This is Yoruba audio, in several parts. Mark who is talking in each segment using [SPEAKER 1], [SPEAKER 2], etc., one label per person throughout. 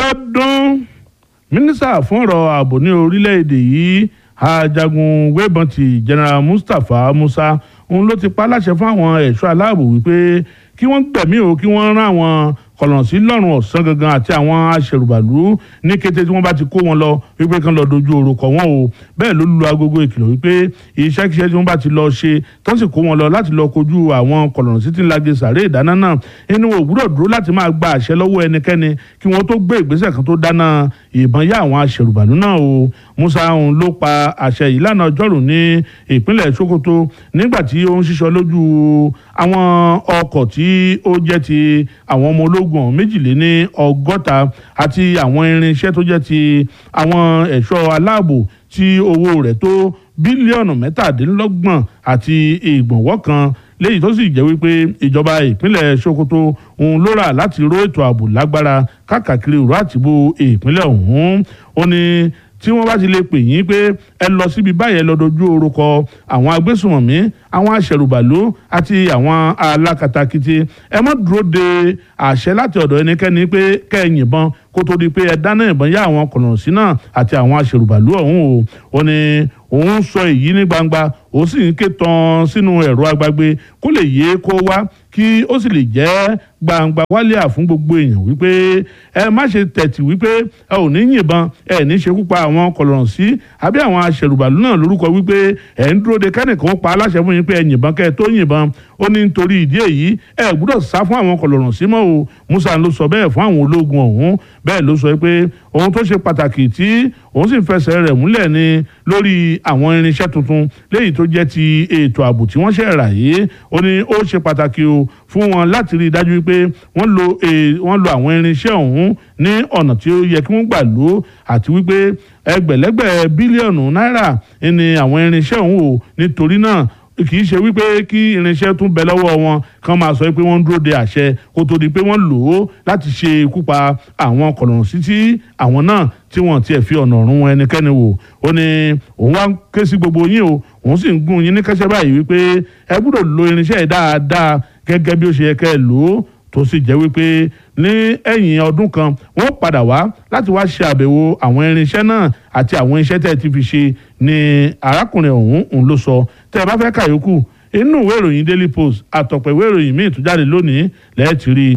[SPEAKER 1] Bíọ́dún mínísítà fún ọ̀rọ̀ ààbò ní orílẹ̀-èdè yìí ajagun wẹ́bọ̀ntì general Mustapha Musa òun ló ti pa láṣẹ fún àwọn ẹ̀ṣọ́ aláàbò wípé kí wọ́n gbẹ̀mí o kí wọ́n rán àwọn kọ̀lọ̀sí lọ́rùn ọ̀sán gangan àti àwọn aṣèrùbàlú ní kété tí wọ́n bá ti kó wọn lọ wípé kán lọ dojú oró kọ wọn o bẹ́ẹ̀ ló lu agogo ìkìlọ̀ wípé iṣẹ́kíṣẹ́ tí wọ́n bá ti lọ ṣe tó sì kó wọn lọ láti lọ kojú àwọn kọ̀lọ̀sí tí ń lage sàré ìdáná náà inú wọn ò gbúdọ̀ dúró láti máa gba àṣẹ lọ́wọ́ ẹnikẹ́ni kí wọ́n tó gbé ìgbésẹ̀ kan tó dáná ìbọn yá àwọn aṣèrùbàlú náà o Musa òun ló pa àṣẹ yìí lánàá ọjọ́rùú ní ìpínlẹ̀ Sokoto nígbà tí ó ń ṣiṣọ́ lójú àwọn ọkọ̀ tí ó jẹ́ ti àwọn ọmọ ológun ọ̀hún méjìléní ọgọ́ta àti àwọn irinṣẹ́ tó jẹ́ ti àwọn ẹ̀ṣọ́ aláàbò tí owó rẹ̀ tó bílíọ̀nù mẹ́tàdínlọ́gbọ̀n àti ìgbọ̀nwọ́ kan léyìí tó sì jẹ́ wípé ìjọba ìpínlẹ̀ Sokoto òun ló rà láti ró ètò ààbò lágbára káàkiri òró àtìbó ìpínlẹ̀ ọ̀hún ó ní tí wọ́n bá ti lè pè yín pé ẹ lọ síbi báyẹn lọ dojú orúkọ àwọn agbésùnmọ̀mí àwọn aṣẹ̀rùbàlú àti àwọn alákatakítí ẹ má dúró de àṣẹ láti ọ̀dọ̀ ẹnikẹ́ni pé kẹ́ ẹ yìnbọn kó tó di pé ẹ dáná ìbọn yá àwọn kọ̀nọ̀sí náà àti àwọn aṣẹ̀rùbàlú ọ̀hún o ó ní òun sọ èyí ní gbangba ó sì ń ké tán sínú ẹ̀rọ agbágbé kó lè yé kó wá kí ó sì lè jẹ́ gbangba wálíà fún gbogbo èèyàn wípé ẹ má ṣe tẹ̀tì wípé ẹ ò ní yìnbọn ẹ ní ṣekú pa àwọn kọlọ̀nsí àbí àwọn aṣẹ̀rùbàlú náà lórúkọ wípé ẹ ń dúró de kẹ́nìkan pa aláṣẹ fún yín pé ẹ yìnbọn kẹ́ ẹ tó yìnbọn ó ní nítorí ìdí èyí ẹ gbúdọ̀ sá fún àwọn kọlọ̀nsí mọ́ o Musa ló sọ bẹ́ẹ̀ fún àwọn ológun ọ̀hún bẹ́ẹ̀ ló sọ pé ohun tó ṣe pàtàkì tí òun sì ń fẹsẹ̀ rẹ̀ múlẹ̀ ni lórí àwọn irinṣẹ́ tuntun léyìí tó jẹ́ ti ètò ààbò tí wọ́n ṣẹ̀ rà yìí ó ní ó ṣe pàtàkì o fún wọn láti rí i dájú pé wọ́n lo wọ́n lo àwọn irinṣẹ́ ọ̀hún ní ọ̀nà tí ó yẹ kí wọ́n gbà lò ó àti wípé ẹgbẹ̀lẹ́gbẹ̀ bílíọ̀nù náírà ni àwọn irinṣẹ́ ọ̀hún o nítorí náà kì í ṣe wípé kí irinṣẹ́ tún bẹ lọ́wọ́ wọn kàn máa sọ pé wọ́n ń dúró de àṣẹ kó tó di pé wọ́n lò ó láti ṣe ikú pa àwọn kọ̀lọ̀rùnsí tí àwọn náà tí wọ́n tiẹ̀ fi ọ̀nà ọ̀run wọn ẹnikẹ́ni wò ó ní òun wá ké sí gbogbo yín o òun sì ń gún yín ní kẹ́sẹ́ báyìí wípé ẹ gbọ́dọ̀ lo irinṣẹ́ yìí dáadáa gẹ́gẹ́ bí ó ṣe yẹ kẹ́ ẹ lò ó tó sì jẹ́ wípé ní ẹ̀yìn ọdún kan wọ́n padà wá láti wá ṣe àbẹ̀wò àwọn irinṣẹ́ náà àti àwọn iṣẹ́ tẹ́ ẹ ti fi ṣe ni arákùnrin ọ̀hún òun ló sọ tẹ́ ẹ bá fẹ́ kàyókù inú ìwé ìròyìn Daily Post àtọ̀pọ̀ ìwé ìròyìn míì tó jáde lónìí lẹ́ẹ̀tì rí i.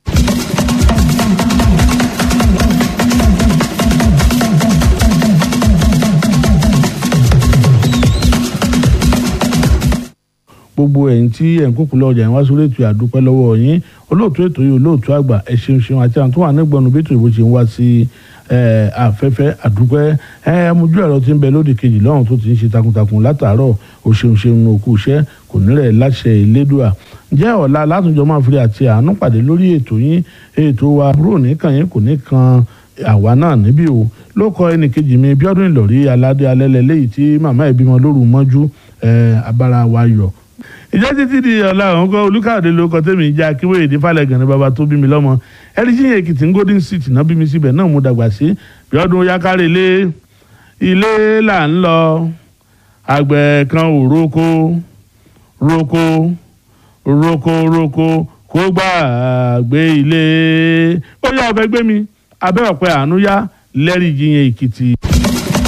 [SPEAKER 1] gbogbo ẹ̀yin tí ẹ̀ ń kókò lọ́jà yẹn wá sórí ètò àdúpẹ́ lọ́wọ́ yín olóòtú ètò yìí olóòtú àgbà ẹ ṣeun ṣeun àti àwọn tó wà nígbọ̀nù bí ètò ìbò ṣe ń wá sí afẹ́fẹ́ àdúpẹ́ amójú ẹ̀rọ tí ń bẹ lóde kejì lọ́run tó ti ń ṣe takuntakun látàárọ̀ o ṣeun ṣeun òkú iṣẹ́ kò nírẹ̀ láṣẹ ìlédùà jẹ́ ọ̀la látúnjọ máa fi àti àánú pàdé lórí ètò yín ètò wa búrò nìkan yín kò ní kan àwa náà níbí o ló kọ ẹnì kejì mi Bíọ́dún Ìlọ̀rí aládé alẹ́lẹ́ léyìí tí màmá ìbímọ lóru mọ́jú abára wa yọ̀ ìjẹ́ títí di ọ̀la àwọn kan olùkàdé ló kọ tẹ́mi ìjà akíwé èdè falẹ̀gàn ní baba tó bí mi lọ́mọ ẹ̀ríṣìyàn èkìtì ń golden city náà bí mi síbẹ̀ náà mo dàgbà sí Bíọ́dún yakari ilé ilé là ń lọ àgbẹ̀ kan ò roko roko roko roko kó gbàgbé ilé ó yá ọbẹ̀ gbé mi abẹ́ ọ̀pẹ àánú yá lẹ́rìí jiyàn èkìtì.